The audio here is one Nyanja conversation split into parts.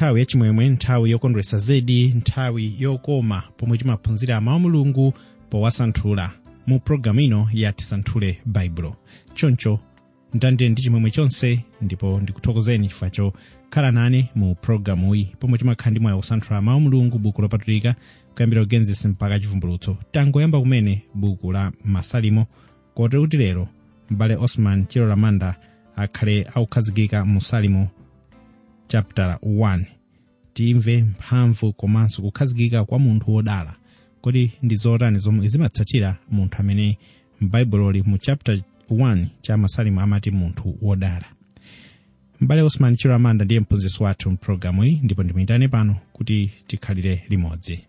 nthawi yachimwemwe nthawi yokondwetsa zedi nthawi yokoma pomwe timaphunzira mawu a mulungu powasanthula mu pologalamu ino ya tisanthule baibulo choncho ndandire ndi chimwemwe chonse ndipo ndikuthokozeni chifukwa chokhala nane mu pologalamuyi pomwe timakhala ndi moyo kusanthula mawu a mulungu buku lopatulika kuyambira ugenesi mpaka chivumbulutso tangoyamba kumene buku la masalimo kotero kuti lero m'bale osman chilo lamanda akhale akukhazikika mu salimo chapter 1 timve mphamvu komanso kukhazikika kwa munthu wodala kodi ndi zotani zomwe zimatsatira munthu amene m'baibuloli mu chapter 1 cha masalimo amati munthu wodala m'bale osman chilo lamanda ndiye mphunzitsi wathu mpulogalamu iyi ndipo ndimuyitane pano kuti tikhalire limodzi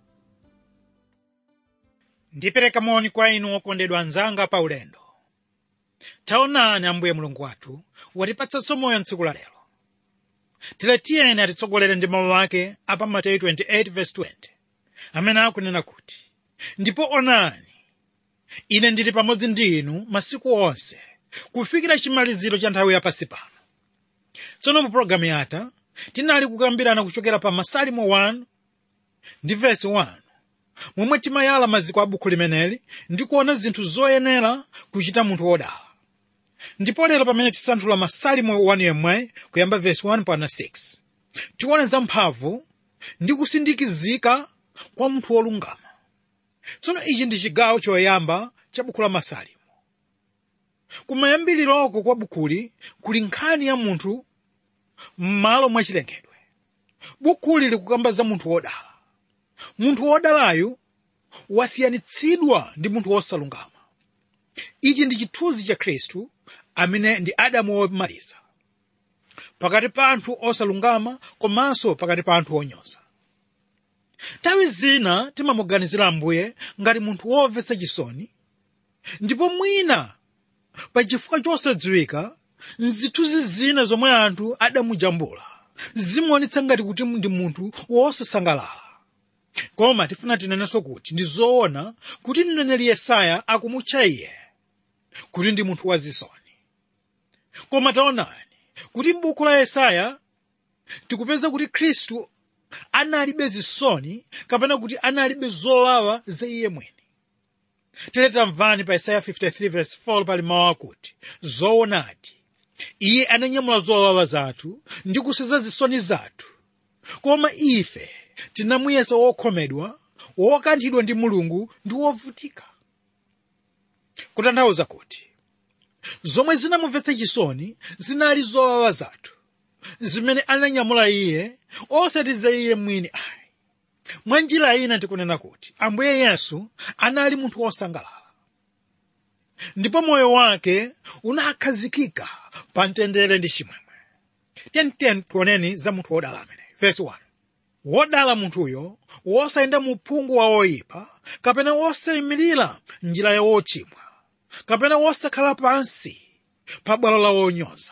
ndipereka moni kwa inu okondedwa anzanga pa ulendo taonani ambuye mulungu wathu watipatsanso moyo mtsiku la lero tiletiyeni atitsogolere ndi mawu ake apa mateyu 28:20 amene akunena kuti ndipo onani ine ndili pamodzi ndi inu masiku onse kufikira chimaliziro cha nthawi yapasi pano tsono mu pologalamu yatha tinali kukambirana kuchokera pa masalimo 1 ndi vesi 1 momwe timayala maziko a buku limeneli ndi kuona zinthu zoyenera kuchita munthu wodala ndipo lero pamene tisanthula masalimo 1 yemwe kuyamba vesi 1 mpaka 6 tione za mphamvu ndi kusindikizika kwa munthu wolungama tsono ichi ndi chigawo choyamba cha buku la masalimo kumayambiliroko kwa bukuli kuli nkhani ya munthu m'malo mwa chilengedwe bukuli likukamba za munthu wodala munthu wodalayu wasiyanitsidwa ndi munthu wosalungama ichi ndi chithunzi cha khristu amene ndi adamu womaliza pakati pa anthu osalungama komanso pakati pa anthu onyoza nthawi zina timamuganizira ambuye ngati munthu womvetsa chisoni ndipo mwina pa chifukwa chosadziwika nzithunzi zina zomwe anthu adamujambula zimuonetsa ngati kuti ndi munthu wosasangalala koma tifuna tinenenso kuti ndi zoona kuti mneneri yesaya akumutcha iye kuti ndi munthu wazisoni koma taonani kuti m'buku la yesaya tikupeza kuti khristu analibe zisoni kapena kuti analibe zowawa za iye mwini tere tamvani pa yesaya 53:4 pali mawu akuti zoonadi iye ananyamula zowawa zathu ndi kuseza zisoni zathu koma ife tinamuyesa wokhomedwa wokanthidwa ndi mulungu ndi wovutika kutanthauza kuti zomwe zinamumvetsa chisoni zinali zowawa zathu zimene ananyamula iye osati za iye mwini ayi mwa njira ina tikunena kuti ambuye yesu anali munthu wosangalala ndipo moyo wake unakhazikika pa mtendere ndi chimwemwe tiyeni tioneni za munthu wodala amene verse 1 wodala munthuyo wosayenda mu uphungu wa oyipa kapena wosayimirira njira ya wochimwa kapena wosakhala pansi pa bwalo la wonyoza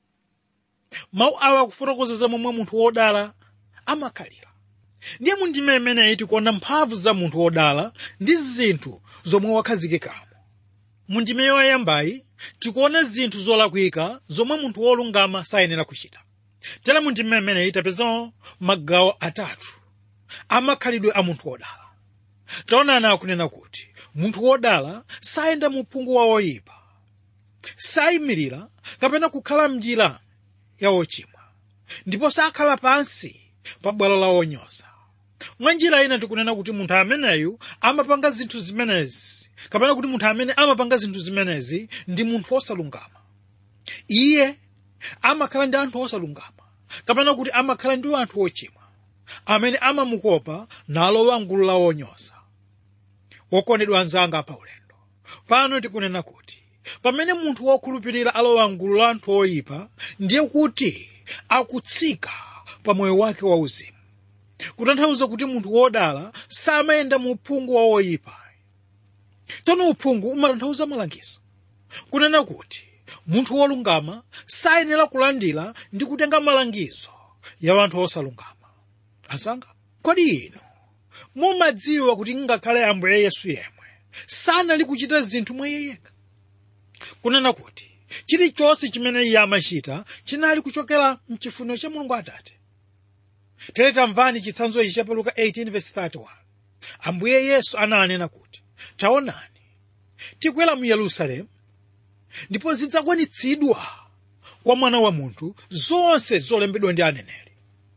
mawu awa akufotokoza za momwe munthu wodala amakhalira ndiye mundime imeneyi tikuona mphamvu za munthu wodala ndi zinthu zomwe wakhazikikamo mundime yoyambayi tikuona zinthu zolakwika zomwe munthu wolungama sayenera kuchita tera mundime imeneyi tapezamo magawo atatu amakhalidwe a munthu wodala taonani akunena kuti munthu wodala sayenda mu uphungu wa oyipa sayimirira kapena kukhala mnjira ya wochimwa ndipo sakhala pansi pa bwalo la wonyoza mwa njira ina tikunena kuti munthu ameneyu amapanga zinthu zimenezi kapena kuti munthu amene amapanga zinthu zimenezi ndi munthu wosalungama iye amakhala ndi anthu osalungama kapena kuti amakhala ndi anthu ochimwa amene amamukopa nalowa mgulu la wonyoza wokondedwa anzanga pa ulendo pano tikunena kuti pamene munthu wokhulupirira alowa mgulu la anthu oyipa ndiye kuti akutsika pa moyo wake wauzimu kutanthauza kuti munthu wodala samayenda mu uphungu wa oyipa tsono uphungu umatanthauza malangizo kunena kuti munthu wolungama sayenera kulandira ndi kutenga malangizo ya anthu osalungama asanga kodi inu mumadziwa kuti ngakhale ambuye yesu yemwe sanali kuchita zinthu mwa iye yekha kunena kuti chilichonse chimene iye amachita chinali kuchokera mchifuniro cha mulungu atate tere tamvani chitsanzo ichi cha luka 18:31 ambuye yesu ananena kuti taonani tikwera mu yerusalemu ndipo zidzakwanitsidwa kwa mwana wa munthu zonse zolembedwa ndi aneneri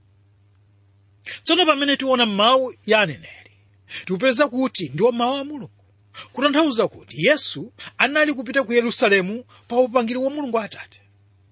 tsono pamene tiona mawu ya aneneri tikupeza kuti ndiwo mawu a mulungu kutanthauza kuti yesu anali kupita ku yerusalemu pa upangiri wa mulungu atate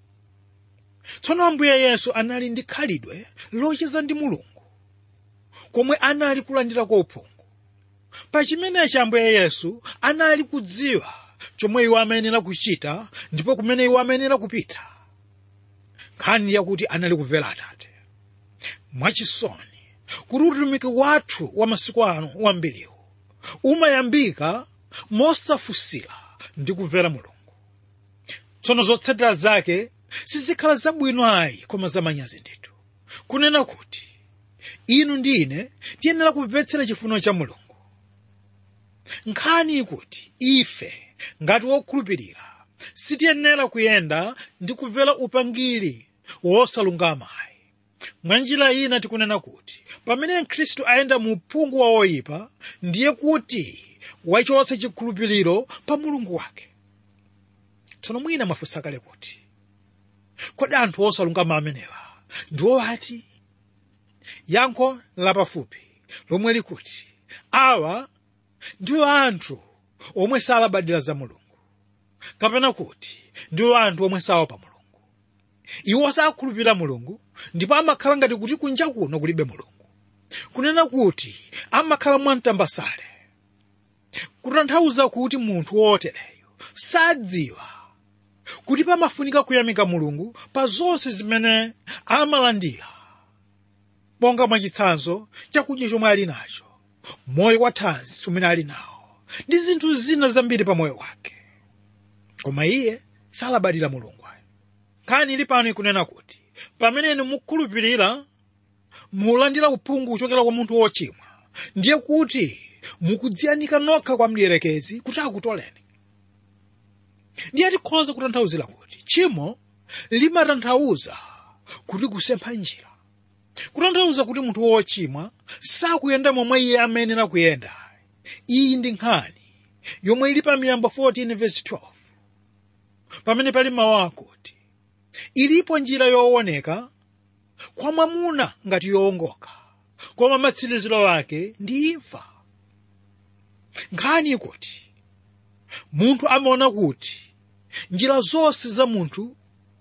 tsono ambuye yesu anali ndi khalidwe locheza ndi mulungu komwe anali kulandira kwa uphungu pa chimenechi ambuye yesu anali kudziwa chomwe iwo amayenera kuchita ndipo kumene iwo amayenera kupita nkhani yakuti anali kumvera atate mwachisoni kuti utumiki wathu wa masiku ano wambiriwu umayambika mosafunsira ndi kumvera mulungu tsono zotsatira zake sizikhala zabwino ayi koma zamanyazi ndithu kunena kuti inu ndi ine tiyenera kumvetsera chifuniro cha mulungu nkhani ikuti ife ngati wokhulupirira sitiyenera kuyenda ndi kumvera upangiri wosalungama ayi mwa njira ina tikunena kuti pamene khristu ayenda mu uphungu wa oyipa ndiye kuti wachotsa chikhulupiriro pa mulungu wake tsono mwina mwafunsa kale kuti kodi anthu osalungama amenewa ndiwo ati yankho lapafupi lomwe likuti awa ndiwo anthu omwe salabadira za mulungu kapena kuti ndiwo anthu omwe saopa mulungu iwo sakhulupirira mulungu ndipo amakhala ngati kuti kunja kuno kulibe mulungu kunena kuti amakhala mwamtambasale kutanthauza kuti munthu wotereyo sadziwa kuti pamafunika kuyamika mulungu pa zonse zimene amalandira monga mwachitsanzo chakudya chomwe ali nacho moyo wa thanzi umene ali nawo ndi zinthu zina zambiri pa moyo wake koma iye salabadira mulungu ayo nkhani ili pano ikunena kuti pamene inu mukhulupirira mulandira uphungu kuchokera kwa munthu wochimwa ndiye kuti mukudziyanika nokha kwa mdierekezi kuti akutoleni ndiye tikhoza kutanthauzira kuti tchimo limatanthauza kuti kusempha njira kutanthauza kuti munthu wochimwa sakuyenda momwe iye amayenera kuyenda iyi ndi nkhani yomwe ili pa miyambo 14 verse 12 pamene pali mawu akuti ilipo njira yooneka kwa mwamuna ngati yowongoka koma matsiriziro ake ndi imfa nkhani ikuti munthu amaona kuti njira zonse za munthu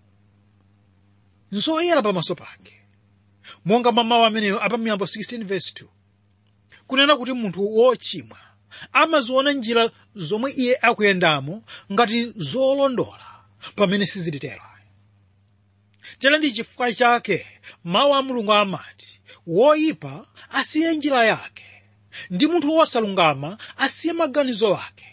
nzoyera pamaso pake monga mwa mawu ameneyo apa miyambo 16 verse 2 kunena kuti munthu wochimwa amaziona njira zomwe iye akuyendamo ngati zolondola pamene sizilitero tera ndi chifukwa chake mawu a mulungu amati woyipa asiye njira yake ndi munthu wosalungama asiye maganizo ake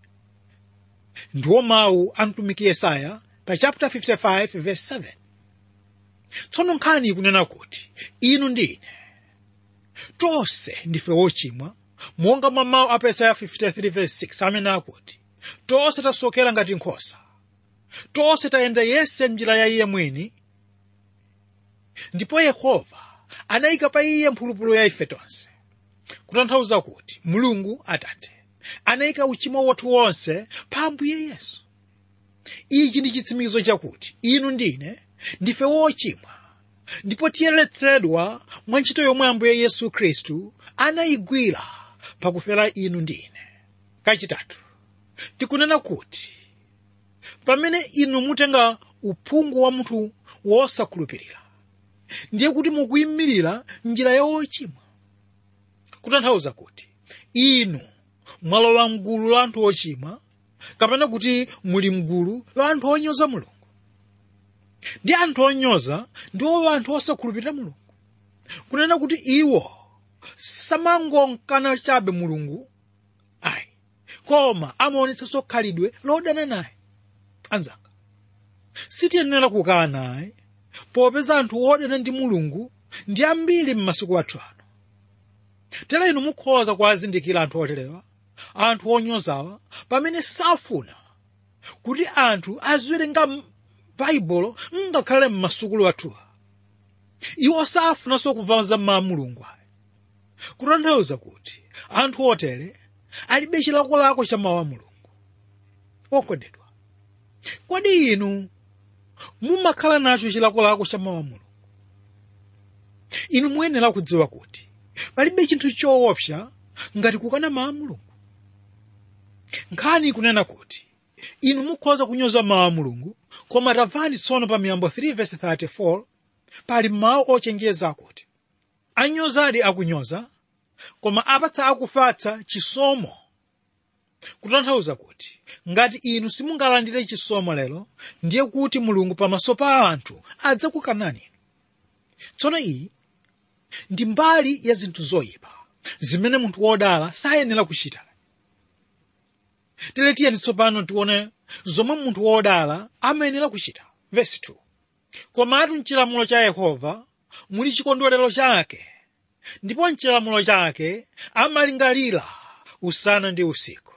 ndiwo mawu a mtumiki yesaya pa chapter 55 verse 7 tsono nkhani ikunena kuti inu ndi ine tonse ndife wochimwa monga mwa mawu a yesaya 53 verse 6 amene akuti tonse tasokera ngati nkhosa tonse tayenda yese njira ya iye mwini ndipo yehova anayika pa iye mphulupulu ya ife tonse kutanthauza kuti mulungu atate anayika uchimo wathu wonse pa ambuye yesu ichi ndi chitsimikizo chakuti inu ndine ndife wochimwa ndipo tiyeretsedwa mwa ntchito yomwe ambuye yesu khristu anayigwira pakufera inu ndine kachitatu tikunena kuti pamene inu mutenga uphungu wa munthu wosakhulupirira ndiye kuti mukuyimirira njira ya wochimwa kutanthauza kuti inu mwalowa mgulu la anthu ochimwa kapena kuti muli mgulu la anthu onyoza mulungu ndi anthu onyoza ndiwo anthu osakhulupirira mulungu kunena kuti iwo samangonkana chabe mulungu ayi koma amaonetsanso khalidwe lodana naye anzanga sitiyenera kukhala naye popeza anthu odana ndi mulungu ndi ambiri m'masiku athu ano tera inu mukhoza kuwazindikira anthu oterewa anthu onyozawa pamene safuna kuti anthu aziwerenga baibulo ngakhale m'masukulu athuwa iwo safunanso kumva za mawu a mulungu ayi kutanthauza kuti anthu otere alibe chilakolako cha mawu a mulungu okondedwa kodi inu mumakhala nacho chilakolako cha mawu a mulungu inu muyenera kudziwa kuti palibe chinthu choopsa ngati kukana mawu a mulungu nkhani ikunena kuti inu mukhoza kunyoza mawu a mulungu koma tamvani tsono pa miyambo 3 verse 34 pali mawu ochenjeza akuti anyozadi akunyoza koma apatsa akufatsa chisomo kutanthauza kuti ngati inu simungalandire chisomo lero ndiye kuti mulungu pamaso pa anthu adzakukanani tsono iyi ndi mbali ya zinthu zoyipa zimene munthu wodala sayenera kuchita tere tiyeni tsopano tione zomwe munthu wodala amayenera kuchita vesi 2 komatu mchilamulo cha yehova muli chikondwerero chake ndipo mchilamulo chake amalingalira usana ndi usiku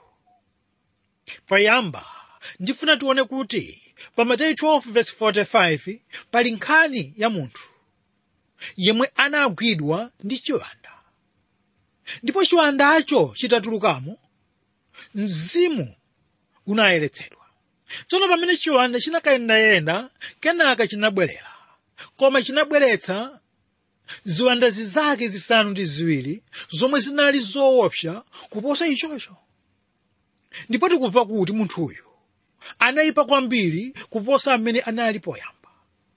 payamba ndifuna tione kuti pa mateyu 12:45 pali nkhani ya munthu yemwe anagwidwa ndi chiwanda ndipo chiwandacho chitatulukamo mzimu unayeretsedwa tsono pamene chiwanda chinakayendayenda kenaka chinabwerera koma chinabweretsa ziwanda zizake zisanu ndi ziwiri zomwe zinali zoopsa kuposa ichocho ndipo tikumva kuti munthuyu anayipa kwambiri kuposa amene anali poyamba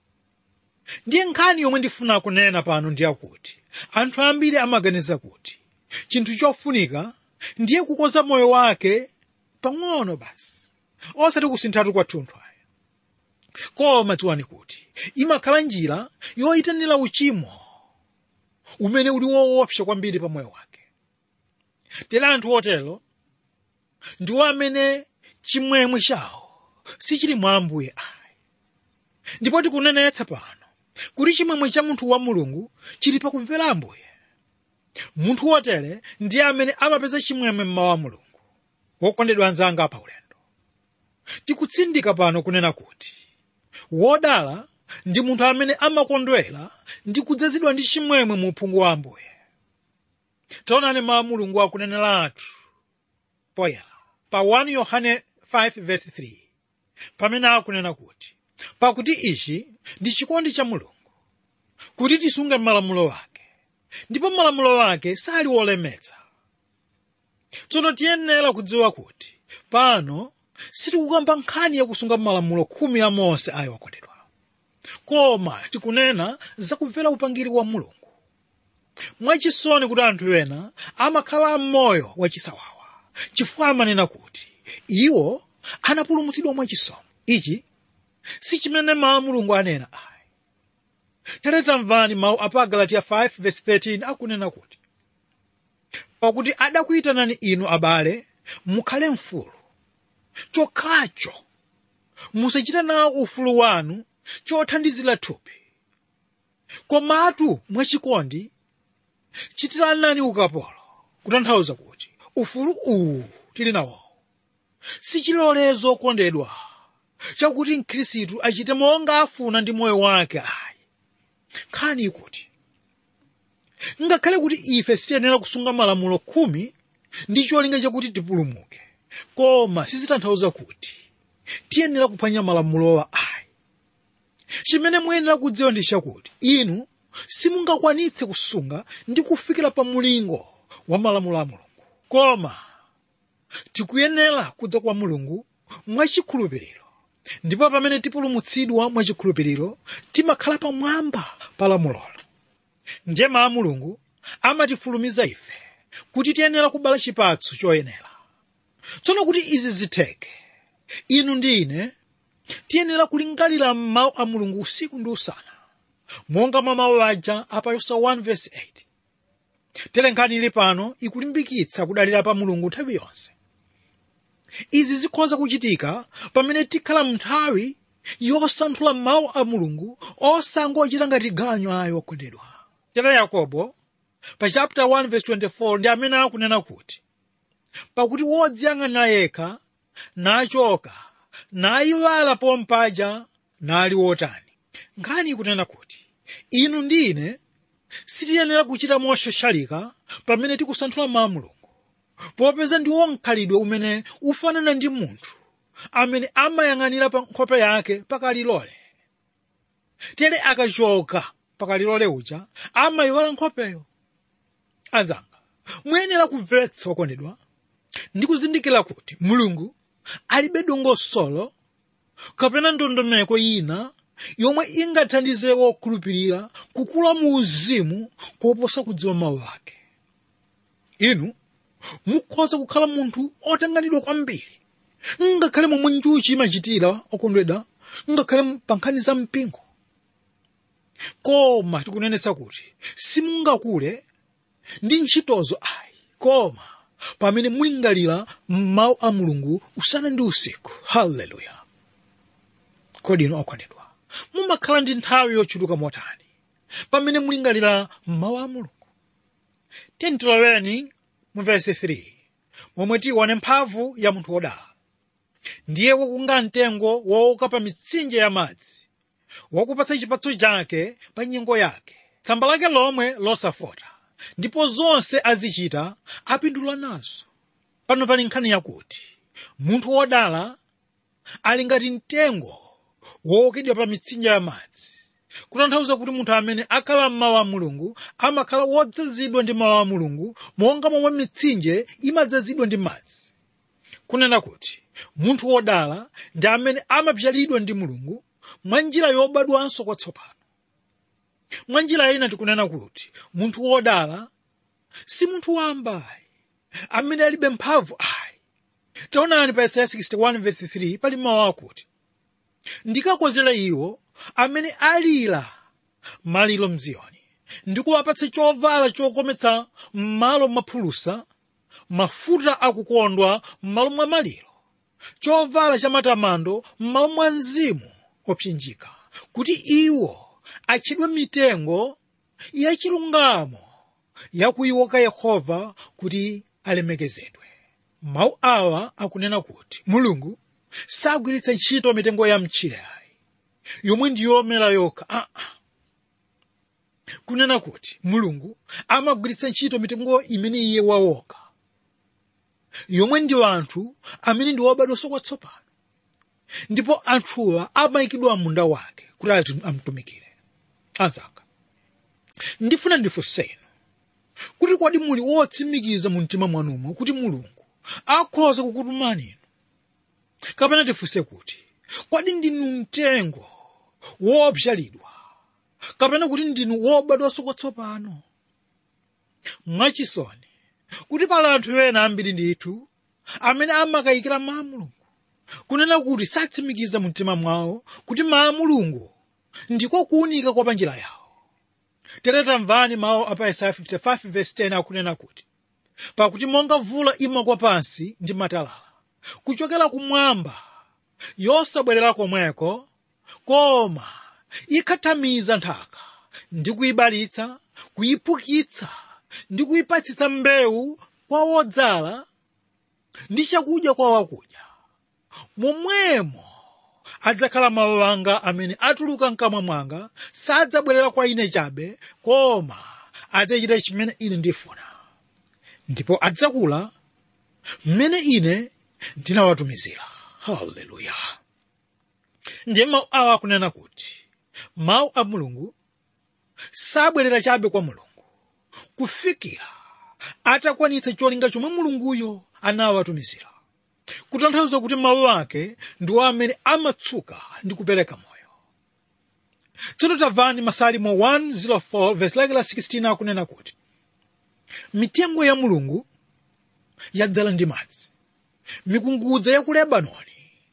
ndiye nkhani yomwe ndifuna kunena pano ndi yakuti anthu ambiri amaganiza kuti chinthu chofunika ndiye kukonza moyo wake pang'ono basi osati kusinthatu kwathunthu aya koma tiwani kuti imakhala njira yoyitanira uchimo umene uli woopsa kwambiri pa moyo wake tere anthu otero ndiwo amene chimwemwe chawo sichili mwa ambuye ayi ndipo tikunenetsa pano kuti chimwemwe cha munthu wa mulungu chili pakumvera ambuye munthu wotere ndiye amene amapeza chimwemwe mmawu a mulungu wokondedwa anzanga pa ulendo tikutsindika pano kunena kuti wodala ndi munthu amene amakondwera ndi kudzazidwa ndi chimwemwe mu uphungu wa ambuye taonani mawu a mulungu akunenera athu poyera pa 1 yohane 5:3 pamene akunena kuti pakuti ichi ndi chikondi cha mulungu kuti tisunge malamulo ake ndipo malamulo ake sali wolemetsa tsono tiyenera kudziwa kuti pano sitikukamba nkhani yakusunga malamulo khumi a mose ayi okondedwa koma tikunena zakumvera upangiri wa mulungu mwachisoni kuti anthu ena amakhala m'moyo wachisawawa chifukwa amanena kuti iwo anapulumutsidwa mwachisomo ichi si chimene mawu a mulungu anena ayi tere tamvani mawu a pa galatiya 5:13 akunena kuti pakuti adakuyitanani inu abale mukhale mfulu chokhacho musachita nawo ufulu wanu chothandizira thupi komatu mwachikondi chitiranani ukapolo kutanthauza kuti ufulu uwu tili nawo sichilolezo kondedwa chakuti mkhristu achite monga afuna ndi moyo wake ayi nkhani ikuti ngakhale kuti ife sitiyenera kusunga malamulo khumi ndi cholinga chakuti tipulumuke koma sizitanthauza kuti tiyenera kuphwanya malamulowa ayi chimene muyenera kudziwa ndi chakuti inu simungakwanitse kusunga ndi kufikira pa mulingo wa malamulo a mulungu koma tikuyenera kudza kwa mulungu mwachikhulupiriro ndipo pamene tipulumutsidwa mwachikhulupiriro timakhala pamwamba pa lamulolo ndiye mawu a mulungu amatifulumiza ife kuti tiyenera kubala chipatso choyenera tsono kuti izi zitheke inu ndi ine tiyenera kulingalira mawu a mulungu usiku ndi usana monga mwa mawu aja apa yoseya 1:8 tere nkhani ili pano ikulimbikitsa kudalira pa mulungu nthawi yonse izi zikhoza kuchitika pamene tikhala mnthawi yosanthula mawu a mulungu osangochita ngati ganyo ayi okondedwa tere yakobo pa chapter 1:24 ndi amene akunena kuti pakuti wodziyang'anira yekha nachoka nayiwala pompaja nali wotani nkhani ikunena kuti inu ndi ine sitiyenera kuchita moshashalika pamene tikusanthula mawu a mulungu popeza ndi wonkalidwe umene ufanana ndi munthu amene amayang'anira pa nkhope yake pakalilole tere akachoka pakalilole uja amayiwala nkhopeyo azanga muyenera kumvetsa okondedwa ndi kuzindikira kuti mulungu alibe dongosolo kapena ndondomeko ina yomwe ingathandize wokhulupirira kukula mu uzimu koposa kudziwa mawu ake inu mukhoza kukhala munthu otanganidwa kwambiri ngakhale momwe njuchi imachitira okondedwa ngakhale pa nkhani za mpingo koma tikunenetsa kuti simungakule ndi ntchitozo ayi koma pamene mulingalira mawu a mulungu usana ndi usiku haleluya kodi inu okondedwa mumakhala ndi nthawi yochuluka motani pamene mulingalira mawu a mulungu tentiloweni mu vesi 3 momwe tione mphamvu ya munthu wodala ndiye wakunga mtengo wooka pa mitsinje ya madzi wakupatsa chipatso chake pa nyengo yake tsamba lake lomwe losafota ndipo zonse azichita apindula nazo pano pali nkhani yakuti munthu wodala ali ngati mtengo wookedwa pa mitsinje ya madzi kutanthauza kuti munthu amene akhala m'mawu a mulungu amakhala wodzazidwa ndi mawu a mulungu monga momwe mitsinje imadzazidwa ndi madzi kunena kuti munthu wodala ndi amene amapyalidwa ndi mulungu mwa njira yobadwanso kwatsopano mwa njira ina tikunena kuti munthu wodala si munthu wambayi amene alibe mphamvu ayi taonani pa yesaya 61:3 pali mawu akuti ndikakozera iwo amene alira maliro mziyoni ndikuwapatsa chovala chokometsa m'malo mwaphulusa mafuta akukondwa m'malo mwa maliro chovala cha matamando m'malo mwa mzimu opsinjika kuti iwo atchedwe mitengo yachilungamo yakuyiwoka yehova kuti alemekezedwe mawu awa akunena kuti mulungu sagwiritsa ntchito mitengo ya mchilayi yomwe ndi yomera yokha aa kunena kuti mulungu amagwiritsa ntchito mitengo imene iye wawoka yomwe ndi anthu amene ndi wobadwanso kwatsopano ndipo anthuwa amayikidwa munda wake kuti ati amtumikire azaka ndifuna ndifunseni kuti kodi muli wotsimikiza mu mtima mwanumo kuti mulungu akhoza kukutumani inu kapena tifunse kuti kodi ndinu mtengo wopyalidwa kapena kuti ndinu wobadwanso kwatsopano mwachisoni kuti pali anthu ena ambiri ndithu amene amakayikira mawu a mulungu kunena kuti satsimikiza mu mtima mwawo kuti mawu a mulungu ndiko kuwunika kwa panjira yawo tere tamvani mawu a pa Isaiah 55:10 akunena kuti pakuti monga mvula imagwa pansi ndi matalala kuchokera kumwamba yosabwerera komweko koma ikhathamiza nthaka ndi kuyibalitsa kuyiphukitsa ndi kuyipatsitsa mbewu kwa wodzala ndi chakudya kwa wakudya momwemo adzakhala mawu anga amene atuluka mkamwa mwanga sadzabwerera kwa ine chabe koma adzachita chimene ine ndifuna ndipo adzakula mmene ine ndinawatumizira haleluya ndiye mawu awa akunena kuti mawu a mulungu sabwerera chabe kwa mulungu kufikira atakwanitsa cholinga chomwe mulunguyo anawatumizira kutanthauza kuti mawu ake ndiwo amene amatsuka ndi kupereka moyo tsono tamvani masalimo 104 verse lake la 16 akunena kuti mitengo ya mulungu yadzala ndi madzi mikungudza ya ku lebanoni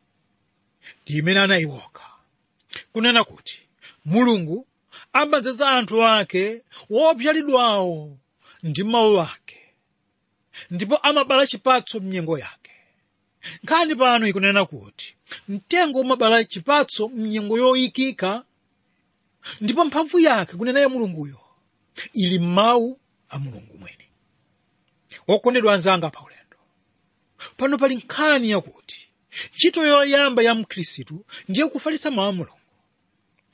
ndi imene anayiwoka kunena kuti mulungu amadzaza anthu ake wopyalidwawo ndi mawu ake ndipo amabala chipatso mnyengo yake nkhani pano ikunena kuti mtengo umabala chipatso mnyengo yoyikika ndipo mphamvu yake kunena ya mulunguyo ili m'mawu a mulungu mwini wokondedwa anzanga pa ulendo pano pali nkhani yakuti ntchito yoyamba ya mkhristu ndiye kufalitsa mawu a mulungu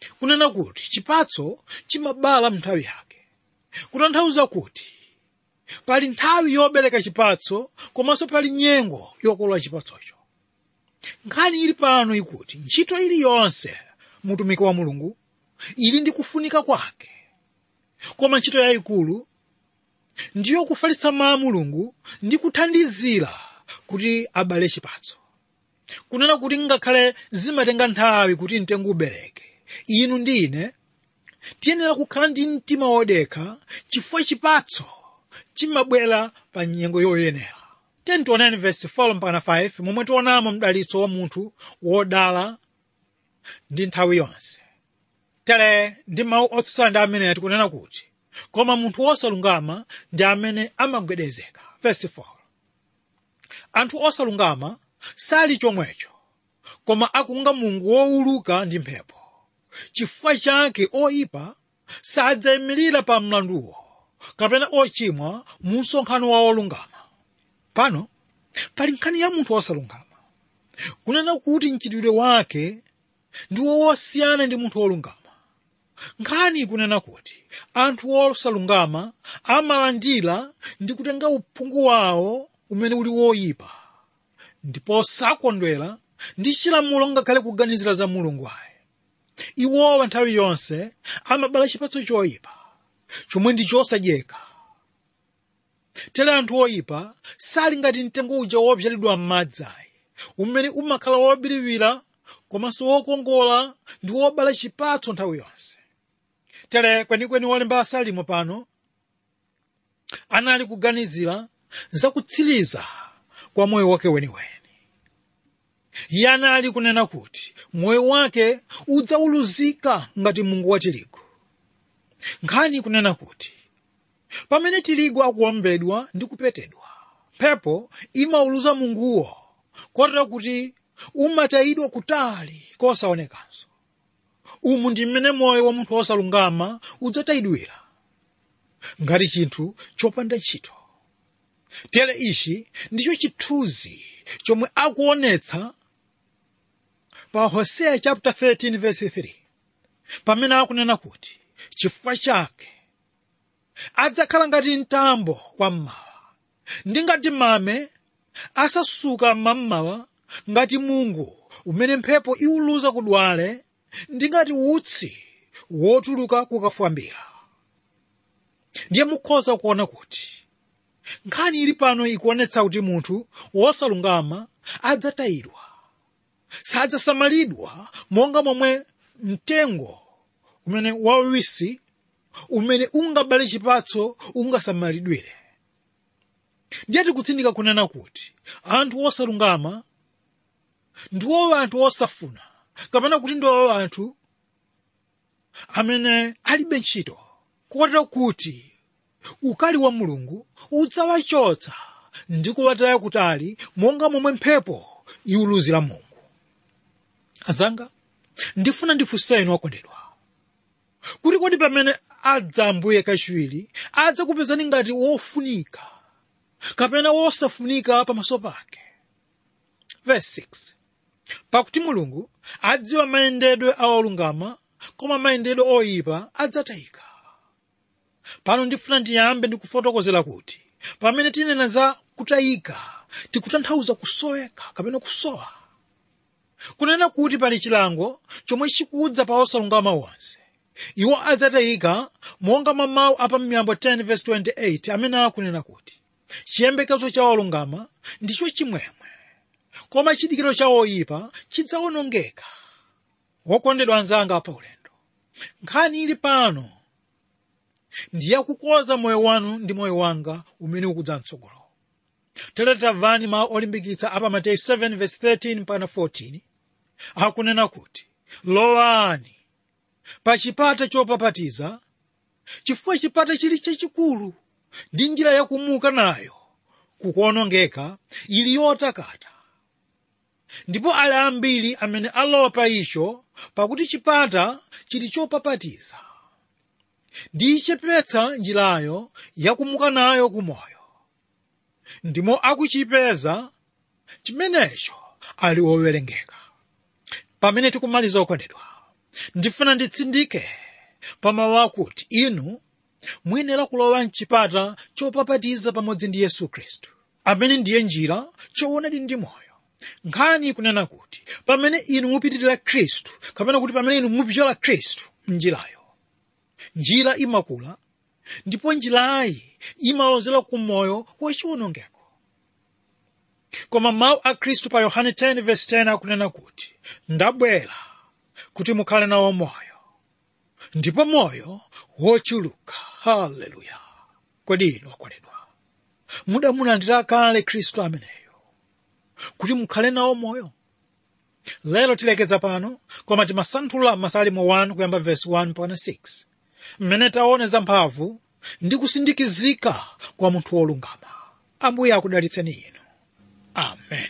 kunena kuti chipatso chimabala nthawi yake kutanthauza kuti pali nthawi yobereka chipatso komanso pali nyengo yokolola chipatsocho nkhani ili pano ikuti ntchito iliyonse mutumiki wa mulungu ili ndi kufunika kwake koma ntchito yayikulu ndiyo kufalitsa mawu a mulungu ndi kuthandizira kuti abale chipatso kunena kuti ngakhale zimatenga nthawi kuti mtengo ubereke inu ndi ine tiyenera kukhala ndi mtima wodekha chifukwa chipatso chimabwera pa nyengo yoyenera 10 verse 4 mpaka 5 momwe tionamo mdalitso wa munthu wodala ndi nthawi yonse tere ndi mawu otsutsana ndi amene tikunena kuti koma munthu wosalungama ndi amene amagwedezeka verse 4 anthu osalungama sali chomwecho koma akunga mungu wowuluka ndi mphepo chifukwa chake oyipa sadzayimirira pa mlanduwo kapena ochimwa mu msonkhano wa olungama pano pali nkhani ya munthu wosalungama kunena kuti mchitidwe wake ndi wosiyana ndi munthu wolungama nkhani ikunena kuti anthu osalungama amalandira ndi kutenga uphungu wawo umene uli woyipa ndipo sakondwera ndi chilamulo ngakhale kuganizira za mulungu ayi iwowa nthawi yonse amabala chipatso choyipa chomwe ndi chosadyeka tere anthu oyipa sali ngati mtengo uja wobzalidwa m'madzi ayi umene umakhala wobiriwira komanso wokongola ndi wobala chipatso nthawi yonse tere kwenikweni wolemba asalimo pano anali kuganizira za kutsiriza kwa moyo wake weniweni iye anali kunena kuti moyo wake udzauluzika ngati mungu wa tirigu nkhani ikunena kuti pamene tirigu akuwombedwa ndi kupetedwa mphepo imauluza munguwo kotero kuti umatayidwa kutali kosaonekanso umu ndi mmene moyo wa munthu wosalungama udzatayidwira ngati chinthu chopanda ntchito tere ichi ndicho chithunzi chomwe akuonetsa pa hoseya chapter 13 verse 3 pamene akunena kuti chifukwa chake adzakhala ngati mtambo wammawa ndi ngati mame asasuka mmammawa ngati mungu umene mphepo iwuluza kudwale ndi ngati utsi wotuluka kukafwambira ndiye mukhoza kuona kuti nkhani ili pano ikuonetsa kuti munthu wosalungama adzatayidwa sadzasamalidwa monga momwe mtengo umene wawisi umene ungabale chipatso ungasamalidwire ndiye tikutsindika kunena kuti anthu osalungama ndiwo anthu osafuna kapena kuti ndiwo anthu amene alibe ntchito kotero kuti ukali wa mulungu udzawachotsa ndi kuwataya kutali monga momwe mphepo iwuluzira mungu azanga ndifuna ndifunse inu okondedwa kuti kodi pamene adza ambuye kachiwiri adzakupezani ngati wofunika kapena wosafunika pamaso pake verse 6 pakuti mulungu adziwa mayendedwe a olungama koma mayendedwe oyipa adzatayika pano ndifuna ndiyambe ndikufotokozera kuti pamene tinena za kutayika tikutanthauza kusoweka kapena kusowa kunena kuti pali chilango chomwe chikudza pa osalungama onse iwo adzatayika monga mwa mawu a pamiyambo 10 verse 28 amene akunena kuti chiyembekezo cha olungama ndicho chimwemwe koma chidikiro cha oyipa chidzawonongeka wokondedwa anzanga pa ulendo nkhani ili pano ndiyakukoza moyo wanu ndi moyo wanga umene ukudza mtsogolo tere tamvani mawu olimbikitsa apa mateyu 7 verse 13 mpaka 14 akunena kuti lowani pa chipata chopapatiza chifukwa chipata chili chachikulu ndi njira yakumuka nayo kukuonongeka ili yotakata ndipo ali ambiri amene alowa pa icho pakuti chipata chili chopapatiza ndi ichepetsa njirayo yakumuka nayo kumoyo ndimo akuchipeza chimenecho ali wowerengeka pamene tikumaliza okondedwa ndifuna nditsindike pamawu akuti inu muyenera kulowa mchipata chopapatiza pamodzi ndi yesu khristu amene ndiye njira choonadi ndi moyo nkhani kunena kuti pamene inu mupitirira khristu kapena kuti pamene inu mupyola khristu mnjirayo njira imakula ndipo njirayi imalozera ku moyo wachiwonongeko koma mawu a khristu pa yohane 10:10 akunena kuti ndabwera kuti mukhale nawo moyo ndipo moyo wochuluka haleluya kodi inu akondedwa mudamulandira kale khristu ameneyo kuti mukhale nawo moyo lero tilekeza pano koma timasanthula masalimo 1 kuyamba verse 1 mpaka 6 mmene taone za mphamvu ndi kusindikizika kwa munthu wolungama ambuye akudalitseni inu amen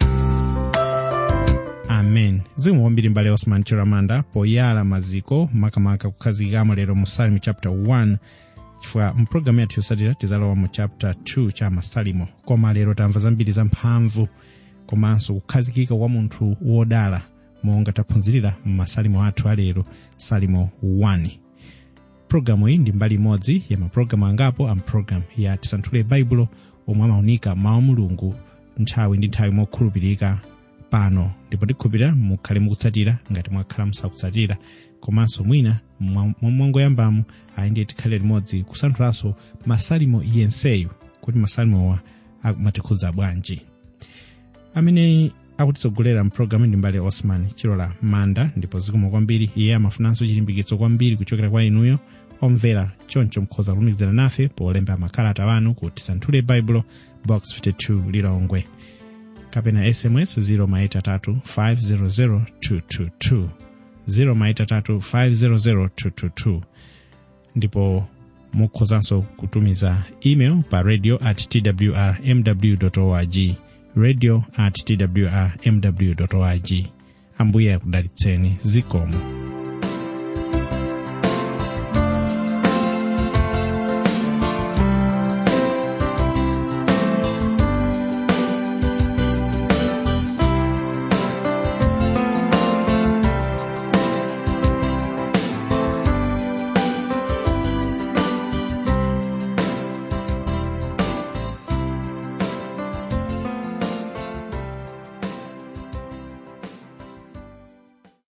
amen zikomo kwambiri mbale osman chiramanda poyala maziko makamaka kukhazikikamo lero mu salimo chapter 1 chifukwa mpulogalamu yathu yosatira tizalowa mu chapter 2 cha masalimo koma lero tamva zambiri za mphamvu komanso kukhazikika kwa munthu wodala monga taphunzirira m'masalimo athu alero salimo 1 pulogalamu iyi ndi mbali imodzi ya mapulogalamu angapo a mpulogalamu ya tisanthule baibulo omwe amaunika mawu a mulungu nthawi ndi nthawi mokhulupirika pano ndipo tikhulupirira mukhale mukutsatira ngati mwakhala musakutsatira komanso mwina mwangoyambamu ayi ndiye tikhale limodzi kusanthulanso masalimo yenseyu kuti masalimowa amatikhudza bwanji amene akutitsogolera mpulogalamu ndi mbale osman chilola manda ndipo zikomo kwambiri iye amafunanso chilimbikitso kwambiri kuchokera kwa inuyo omvera choncho mukhoza kulumikizana nafe polemba makalata wanu ku tisanthule baibulo box 52 lilongwe kapena sms 0 500 222 0 500 ndipo mukhozanso kutumiza email pa radio at twr mw org radio at twr mw org ambuye akudalitseni zikomo